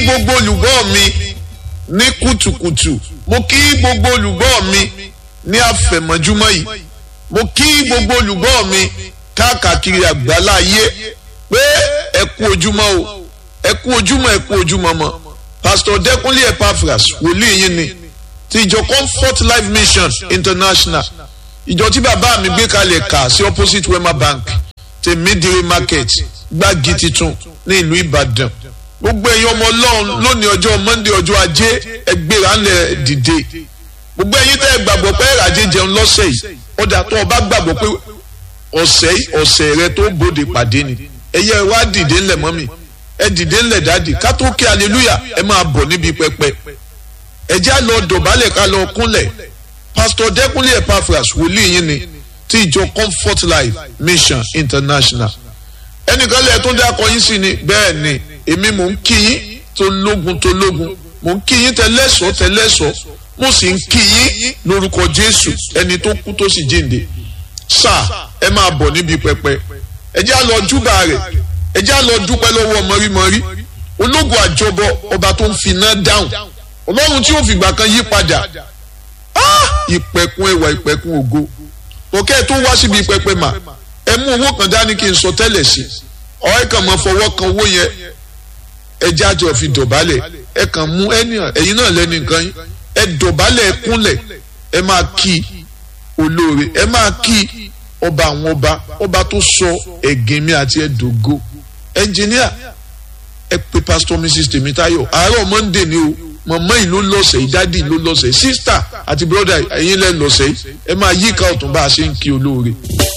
gbogbo olùgbọ́ mi ní kùtùkùtù mo kí gbogbo olùgbọ́ mi ní àfẹ̀mọ́júmọ́ yìí mo kí gbogbo olùgbọ́ mi káàkiri àgbálá ayé pé ẹ kú ojúmọ́ o ẹ kú ojúmọ́ ẹ kú ojúmọ́ mọ́ pastor Dẹ́kúnlé Epaphras wòlíì yín ni ti ìjọ Comfort Life Mission International ìjọ tí bàbá mi gbé kalẹ̀ kà sí opposite Wema Bank tèmídìrí market gbági titun ní ìlú Ìbàdàn gbogbo ẹ̀yin ọmọ Ọlọ́run lónìí ọjọ́ Monday ọjọ́ ajé ẹgbẹ́ra ńlẹ̀ dìde gbogbo ẹ̀yin tẹ́ ẹ gbàgbọ́ pé ẹ̀ràjẹ jẹun lọ́sẹ̀ yìí ọ̀dà tó o bá gbàgbọ́ pé ọ̀sẹ̀ ọ̀sẹ̀ rẹ tó bòde pàdé ni ẹ̀yẹ wá dìde ńlẹ̀ mọ́mì ẹ dìde ńlẹ̀ dáàdì ká tó kí aleluya ẹ máa bọ̀ níbi pẹpẹ ẹ já lọ dọ̀bálẹ̀ ká lọ kúnlẹ̀ pásítọ̀ Dẹ́kúnlé Epaphras wòlíì yín ni ti ìjọ Comfort Life Mission International ẹnìkan lẹ́ẹ̀ tó dákọ̀ yín sí ni bẹ́ẹ̀ ni èmi mò ń kí yín tó lógun tó lógun mò ń kí yín tẹ́lẹ̀sọ́ tẹ́lẹ̀sọ́ mo sì ń kí yín lórúkọ Jésù ẹni tó kú tó sì jíǹde sáà ẹ máa bọ̀ níbi pẹpẹ ẹ já lọ júbà rẹ̀ ẹ já lọ dúpẹ́ lọ́wọ́ mọ́rímọ́rí ológun àjọbọ ọba tó ń finá dáhùn ọlọ́run tí ó fìgbà kan yí padà ìpẹ̀kun ẹwà ìpẹ̀kun ògo òkè tó wá síbi pẹpẹ mà ẹ mú owó kan dání kí n sọ tẹ́lẹ̀ sí ọ̀rẹ́ kan máa fọwọ́ kan owó yẹn ẹ jájọ fi dọ̀bálẹ̀ ẹ kàn mú ẹ̀yin náà lẹ́nu nǹkan yín ẹ dọ̀bálẹ̀ ẹ kúnlẹ̀ ẹ máa kí olóore ẹ máa kí ọba àwọn ọba ọba tó sọ ẹ̀gìn mi àti ẹ̀dógó ẹnjìníà ẹ pe pastor mrs tèmítáyọ̀ àárọ̀ monday ni o mọ̀mọ́ yìí ló lọ́sẹ̀ yìí dádì ló lọ́sẹ̀ yìí sísítà àti bírọ́dà ẹ̀yin lẹ́ lọ́sẹ̀ yìí ẹ máa yíká ọ̀tún bá a ṣe ń kí olóore.